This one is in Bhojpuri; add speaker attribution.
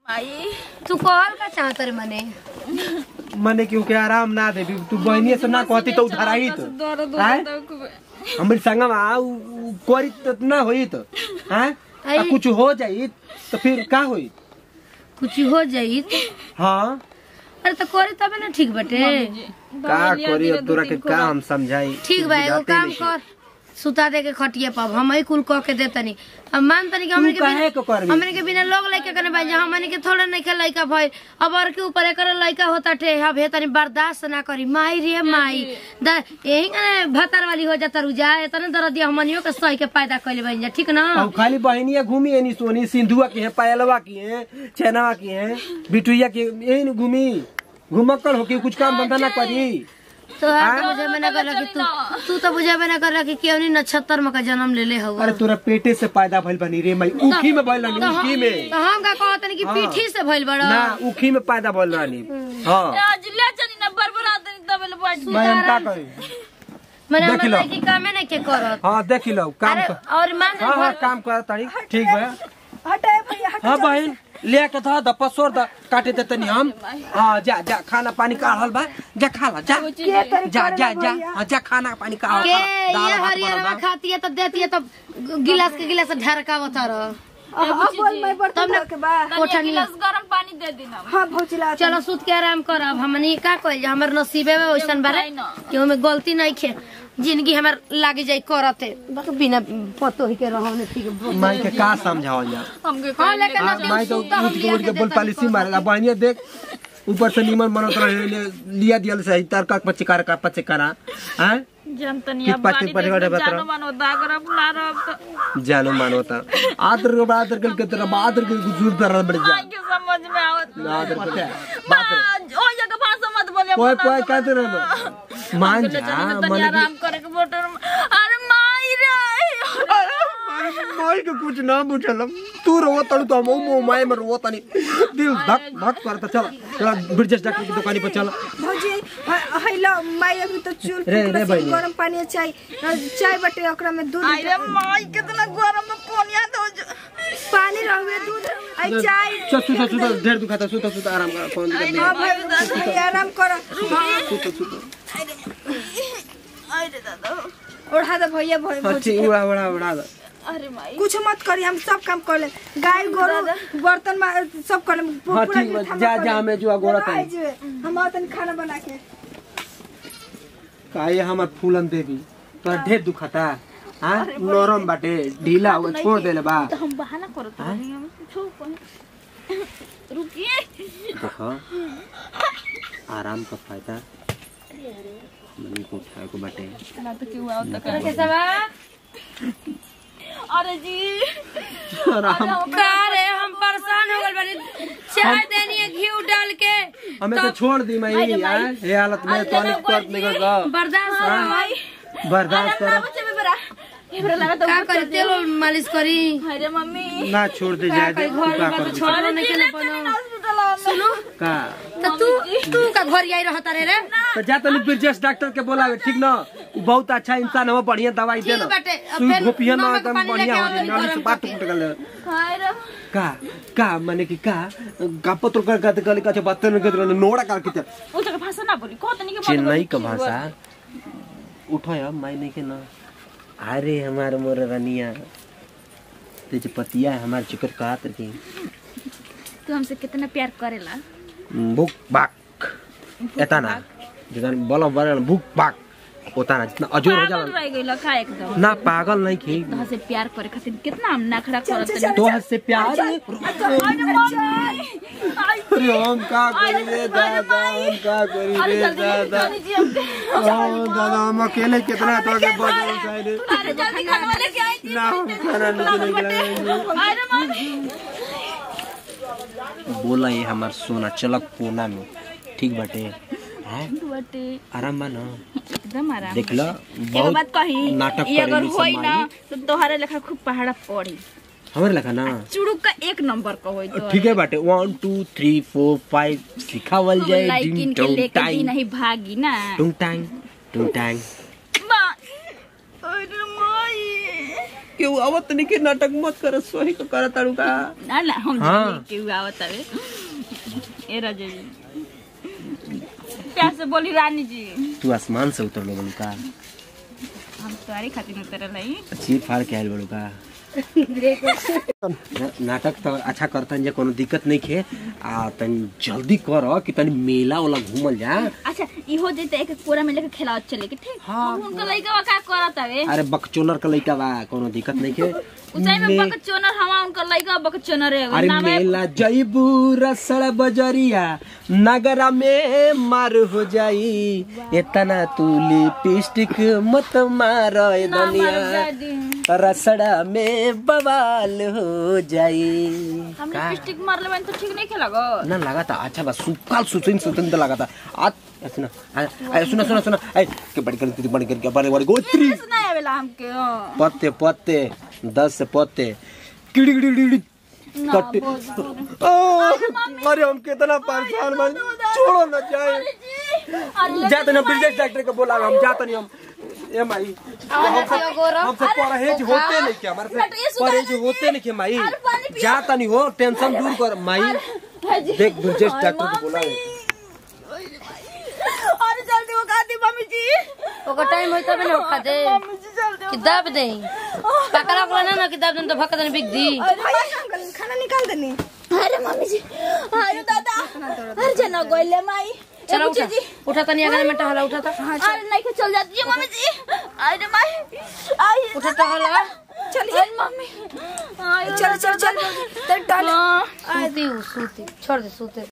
Speaker 1: आई
Speaker 2: तू कहल का चाहत रे मने
Speaker 3: मने क्योंकि आराम ना दे तू बहनी से ना कहती तो उधार आई तो
Speaker 1: दर्द
Speaker 3: आय?
Speaker 1: होता है खूब।
Speaker 3: हमरे संग में आ उ- उ करी तो ना होई तो हैं आ
Speaker 2: आई।
Speaker 3: कुछ हो जाई तो फिर का होई
Speaker 2: कुछ हो जाई तो
Speaker 3: हाँ
Speaker 2: अरे तो करे तबे ना ठीक बटे
Speaker 3: का करी अब तोरा के का हम समझाई
Speaker 2: ठीक बा एगो
Speaker 3: बुझाते
Speaker 2: काम
Speaker 3: नहीं।
Speaker 2: कर सुता दे के खटिए पाब हम ही कुल कह के देतनी अब मान तनी कि हमने के
Speaker 3: काहे को
Speaker 2: बिना
Speaker 3: करबी?
Speaker 2: हमने के बिना लोग लइका कने बाजे हमने के थोड़ा नहीं के लइका भई अब और के ऊपर एकर लइका होता ठे अब हे तनी बर्दाश्त ना करी माई रे माई द यही कने भतर वाली हो जाता रुजा एतने दर्द दिया हमनियो के सही के पैदा कइले बन जा ठीक ना
Speaker 3: अब खाली बहनिया घूमी एनी सोनी सिंधुआ की है पायलवा की है चैनवा की है बिटुइया की यही न घूमी घुमक्कड़ हो के कुछ काम धंधा ना करी
Speaker 2: तो आप तो बुझे में ना कर कि तू तू तो बुझे में ना कर कि केवनी नक्षत्र में का जन्म ले ले हवा
Speaker 3: अरे तोरा पेटे से पैदा भइल बनी रे मई उखी में भइल रानी
Speaker 2: तो हम
Speaker 3: उखी में
Speaker 2: तो हम का कहतनी कि
Speaker 3: हाँ।
Speaker 2: पीठी से भइल बड़ा
Speaker 3: ना उखी में पैदा भइल रानी हाँ
Speaker 1: आज ले चली ना बरबरा देनी तबे ले बैठ
Speaker 3: मैं हम का करी
Speaker 2: मैंने
Speaker 3: देख
Speaker 2: हमर
Speaker 3: लो।
Speaker 2: लड़की कामे नहीं के करत
Speaker 3: हाँ देख लो काम
Speaker 2: अरे
Speaker 3: कर
Speaker 2: और मान
Speaker 3: हाँ हाँ काम कर तारी ठीक बा हाँ बहन ले के था द पसोर द काटे दे तनी हम हाँ जा जा खाना पानी काढ़ल बा जा खा ला जा जा जा जा हाँ जा खाना पानी काढ़
Speaker 2: के
Speaker 3: दाल
Speaker 2: ये
Speaker 3: भात
Speaker 2: हरियर
Speaker 3: बनल बा
Speaker 2: खाती है तो देती है तो गिलास के गिलास ढरकावत रह कोठा
Speaker 1: एक गिलास गरम पानी दे देना
Speaker 2: चलो सूत के आराम कर अब हमनी का कइल हमर नसीबे में वैसन बारे
Speaker 1: नहीं ना।
Speaker 2: कि ओमे गलती नहीं खे जिंदगी हमर लागी जाई करते बस बिना पतो ही के रहने ठीक
Speaker 3: माई के का समझाओ जा
Speaker 1: हमके
Speaker 2: हाँ
Speaker 1: कहीं
Speaker 2: लेकिन
Speaker 3: हाँ, माई तो उठ के उठ के बोल पॉलिसी मारेला बहनिया देख ऊपर से नीमन मनत रहे ले- लिया दियल सही तरका पचिकार का पचिकारा हैं
Speaker 1: जनतनी
Speaker 3: कि
Speaker 1: अब
Speaker 3: पाटी
Speaker 1: गाड़ी
Speaker 3: पाटी
Speaker 1: देख
Speaker 3: वाटे
Speaker 1: के
Speaker 3: बतरा।
Speaker 1: जानो मानो दागर अब ला रहा अब तो
Speaker 3: जानो मानोता आदर के आदर के तरह आदर के गुजूर दर बढ़ जा
Speaker 1: आई के समझ में आवत
Speaker 3: आदर के
Speaker 1: माँ, ओ जगह भाषा मत बोले
Speaker 3: कोई
Speaker 1: अपना
Speaker 3: कोई
Speaker 1: सब
Speaker 3: कहते
Speaker 1: मत
Speaker 3: रहो
Speaker 1: बोलो।
Speaker 3: मान
Speaker 1: हमके ले
Speaker 3: जा
Speaker 1: चली ना तनी
Speaker 3: मन
Speaker 1: आराम करे के बोटर में अरे माई रे
Speaker 3: माई के कुछ ना बुझल तू रो तड़ू तो हम मो माय में रो तनी दिल धक धक करता चल चल ब्रिजेश डॉक्टर की दुकान पर चल
Speaker 4: भौजी ह- हैलो माई अभी तो चूल
Speaker 3: रे, रे बहिनी।
Speaker 4: गरम पानी चाय चाय बटे ओकरा में दूध
Speaker 1: आई रे माई कितना गरम में कोनिया दो
Speaker 4: पानी रहुए दूध आई चाय
Speaker 3: चल सुता सुता ढेर दुखाता सुता सुता आराम कर फोन कर
Speaker 4: हाँ भाई भाई, आराम कर हाँ,
Speaker 3: सुता सुता
Speaker 1: आई रे दादा
Speaker 4: ओढ़ा दे भैया भाई
Speaker 3: हाँ ठीक उड़ा उड़ा उड़ा दे।
Speaker 1: अरे माई
Speaker 4: कुछ मत करी हम सब काम कर ले गाय गोरू बर्तन में सब कर ले
Speaker 3: हाँ ठीक बा जा जा हमें जो गोड़ा
Speaker 4: आई
Speaker 3: तनी
Speaker 4: जे, हम आतन खाना बना के
Speaker 3: काहे हमर फूलन देवी तोरा ढेर दुखाता हाँ नरम बाटे ढीला हुआ छोड़ देले बा
Speaker 1: तो हम बहाना करो तो हम छो कोई रुकिए
Speaker 3: देखो आराम का फायदा मनी को उठाए को बाटे
Speaker 1: ना तो क्यों आओ तक
Speaker 2: केसवा
Speaker 1: अरे जी
Speaker 3: आराम
Speaker 2: का रे हम परेशान हो गइल बानी चाय देनी है घी डाल के
Speaker 3: हमें तो छोड़ दी मैं यार ये हालत में तो अनेक कर निकल गया
Speaker 2: बर्दाश्त करो
Speaker 3: बर्दाश्त करो
Speaker 1: बच्चे में बरा ये बरा लगा तो
Speaker 2: का करी तेल उल मालिश करी
Speaker 1: अरे मम्मी
Speaker 3: ना छोड़ दे जाए दे
Speaker 2: घर
Speaker 3: तू का
Speaker 2: में
Speaker 3: कर
Speaker 2: तो छोड़ो नहीं के बनो
Speaker 1: हॉस्पिटल
Speaker 2: सुनो
Speaker 3: का
Speaker 2: तो तू तू का घर आई रहता रे रे
Speaker 3: तो जा तनी ब्रिजेश डॉक्टर के बोलावे ठीक ना वो बहुत अच्छा इंसान है बढ़िया दवाई
Speaker 2: ठीक
Speaker 3: देना
Speaker 2: बाटे, अब
Speaker 3: सुई
Speaker 2: फिर
Speaker 3: घोपिया ना
Speaker 2: नमक
Speaker 3: एकदम
Speaker 2: पानी
Speaker 3: बढ़िया
Speaker 2: लेके
Speaker 3: हो
Speaker 2: आओ,
Speaker 3: जाए नाली से
Speaker 2: गरम
Speaker 3: बात
Speaker 2: करके।
Speaker 3: टूट गल
Speaker 1: हाय रे
Speaker 3: का का माने कि का का पत्र कर कर कर का बात न कर नोड़ा कर के
Speaker 1: वो जगह भाषा ना बोली कहो तनी के
Speaker 3: चेन्नई का भाषा उठो या मायने के ना अरे हमार मोर रनिया तेज पतिया है हमार चिकर का तरके
Speaker 1: तू हमसे कितना प्यार करेला
Speaker 3: बुक बाक एता ना जगन बल बरन बुक बाक होता ना जितना अजोर हो
Speaker 1: पागल
Speaker 3: जाला
Speaker 1: रह गइल का एकदम
Speaker 3: ना पागल नहीं खे
Speaker 1: तोहरा से प्यार करे खातिर कितना हम नखरा करत तनी
Speaker 3: तो से प्यार अरे हम का करी रे दादा हम का करी
Speaker 1: अरे
Speaker 3: रे
Speaker 1: जल्दी
Speaker 3: दादा
Speaker 1: जल्दी जी हमके
Speaker 3: ओ दादा हम अकेले कितना तो के बदल साइड
Speaker 1: अरे जल्दी खाना लेके आई थी
Speaker 3: ना हम खाना नहीं खिलाएंगे
Speaker 1: अरे मम्मी
Speaker 3: बोला ये हमार सोना चलक कोना में ठीक बाटे हैं
Speaker 1: बटे
Speaker 3: आराम बा ना
Speaker 1: एकदम आराम
Speaker 3: देख लो
Speaker 1: एगो बात कही
Speaker 3: नाटक
Speaker 1: ये अगर
Speaker 3: करेली
Speaker 1: होई
Speaker 3: सब
Speaker 1: ना
Speaker 3: माई।
Speaker 1: तो तोहरे लेखा खूब पहाड़ा पड़ी
Speaker 3: हमारे लगा ना
Speaker 1: चुड़ुक का एक नंबर का होई तो
Speaker 3: ठीक है बाटे one two three four five सिखावल जाए
Speaker 1: लाइकिन
Speaker 3: डिंग
Speaker 1: के
Speaker 3: टोंग
Speaker 1: लेके
Speaker 3: टाइम
Speaker 1: दिन ही भागी ना
Speaker 3: टुंग टांग टुंग टांग
Speaker 1: बा- अरे माई
Speaker 3: केहू आवत नहीं के नाटक मत कर सोही को करत तारू का
Speaker 1: ना ना हम
Speaker 3: हाँ।
Speaker 1: जाने के आवत हवे ए राजा जी प्यार से बोली रानी जी
Speaker 3: तू आसमान से उतर बड़ू का
Speaker 1: हम तुम्हारी खातिर उतरल हई
Speaker 3: चीर फाड़ के आयल बड़ू का ना- नाटक तो अच्छा करतन जे कोनो दिक्कत नहीं खे आ तनी जल्दी कर कि तनी मेला वाला घूमल जा
Speaker 1: अच्छा इहो जेते एक कोरा में लेके खेलावत चले के ठीक
Speaker 3: हाँ।
Speaker 1: अब उनका लइका का करत हवे
Speaker 3: अरे बकचोनर का लइका बा कोनो दिक्कत नहीं खे
Speaker 1: ऊंचाई में
Speaker 3: मे-
Speaker 1: बक चोनर हवा उनका लइका बक चोनर है
Speaker 3: अरे
Speaker 1: नाम है
Speaker 3: मेला जईबू रसड़ बजरिया नगरा में मार हो जाई इतना तू लिपस्टिक मत मार ए दुनिया रसड़ा में बवाल हो जाई
Speaker 1: हम
Speaker 3: का?
Speaker 1: लिपस्टिक मार लेबन तो ठीक नहीं खेलागो
Speaker 3: ना लगा था अच्छा बस सुकाल सुसिन सुसिन तो लगा था आज सुना आ सुना सुना सुना ए के बड़ी कर बड़ी कर के बड़ी बड़ी गोत्री
Speaker 1: सुना आवेला हमके हाँ।
Speaker 3: पत्ते पत्ते दस से पत्ते किड़ी किड़ी किड़ी कट्टे ओ, अरे हम कितना परेशान बन छोड़ो ना जाए
Speaker 1: अरे
Speaker 3: जाते ना ब्रिजेश डॉक्टर को बोला हम जाते नहीं हम ए माई हमसे हमसे परहेज होते नहीं क्या हमारे से परहेज होते नहीं क्या माई जाता नहीं हो टेंशन दूर कर माई देख ब्रिजेश डॉक्टर को बोला है
Speaker 1: अरे जल्दी वो दी मम्मी जी
Speaker 2: ओकर टाइम होई तबे ना उठा दे
Speaker 1: मम्मी जी जल्दी
Speaker 2: कि दाब दे पकड़ा को ना ना कि दाब दे तो भक्का दे बिक दी
Speaker 4: खाना निकाल देनी
Speaker 1: अरे मम्मी जी अरे दादा अरे जना गोले माई
Speaker 2: चलो
Speaker 1: ए,
Speaker 2: उठा
Speaker 1: बुच्ची जी
Speaker 2: उठा तनी अगर में टहला उठा था
Speaker 1: अरे नहीं के चल जाती है मम्मी जी अरे माई आई
Speaker 2: उठा टहला
Speaker 1: चलिए मम्मी
Speaker 4: चल चल चल
Speaker 1: हाँ
Speaker 2: सूती सूती छोड़ दे सूते